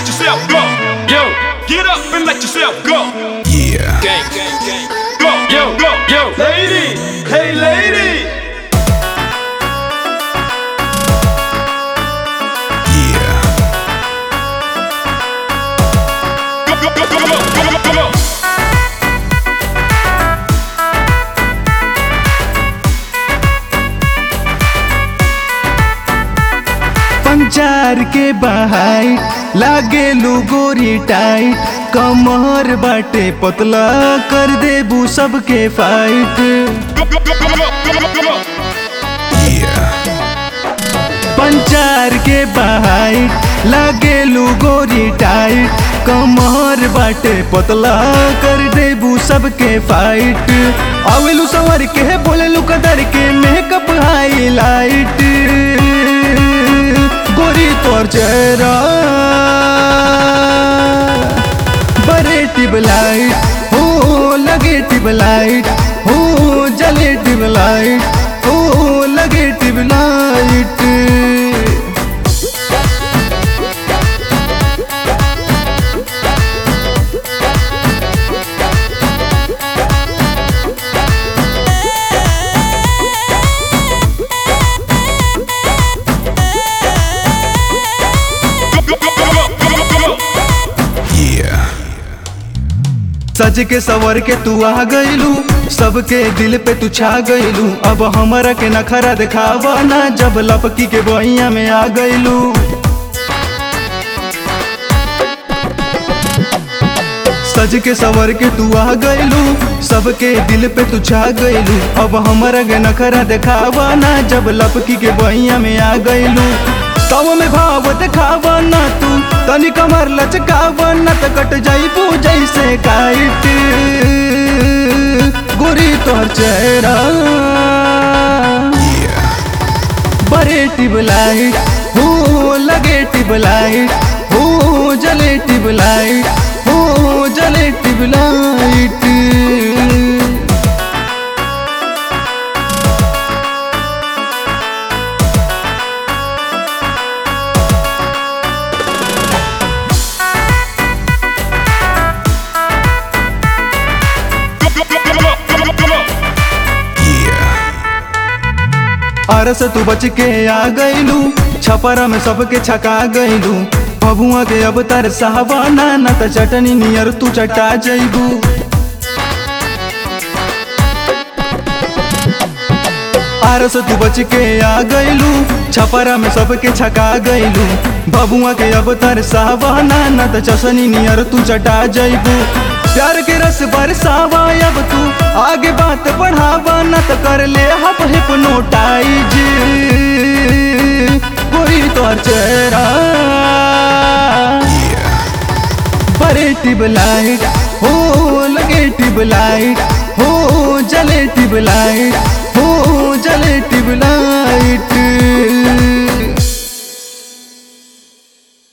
let yourself go. Yo, get up and let yourself go. Yeah. Gang, gang, gang. Go, yo, go, yo. Lady, hey lady. Yeah. Go, go, go, go, go, go, go, go, go. पंचार के बहाई लागे गोरी tight कमर बाटे पतला कर देबू सबके fight Go, go, go, go, go, go, go, go. Yeah. पंचार के बहाई लागे गोरी टाइट कमर बाटे पतला कर देबू सबके फाइट आवेलू सवर के बोलेलू कदर के मेकअप हाईलाइट गोरी तोर चेहरा बड़े ट्यूबलाइट हो लगे ट्यूबलाइट हो जले ट्यूबलाइट हो लगे tubelight Go, go, go, go, go, go, go, go. Yeah. सज के सवर के तू आ गईलू सबके दिल पे तू छा गईलू अब हमरा के नखरा दिखावा ना जब लपकी के बहिया में आ गईलू सज के सवर के तू आ गईलू सबके दिल पे तू छा गईलू अब हमरा के नखरा दिखावा ना जब लपकी के बहिया में आ गईलू तब में भाव दिखावा ना तू तनी कमर लचकावा ना त कट जाइबू जैसे काइट गोरी तोहर चेहरा Yeah. बड़े टिबलाइट हो लगे टिबलाइट हो जले टिबलाइट हो जले टिबलाइट Go, go, go, go, go, go, go, go. Yeah. अरस तू बच के आ गईलू छपरा में सबके छका गईलू बबुआ के अब तर साहबाना न त चटनी नियर तू चटा जईबू आरस तू बच के आ गईलू छपरा में सबके छका गईलू बबुआ के अब तर साहबाना न त चसनी नियर तू चटा जईबू प्यार के रस बरसावा अब तू आगे बात बढ़ावा न त कर ले हप हिप्नोटाइज कोई तोर चेहरा Yeah. बड़े ट्यूबलाइट हो लगे ट्यूबलाइट हो जले ट्यूबलाइट हो जले ट्यूबलाइट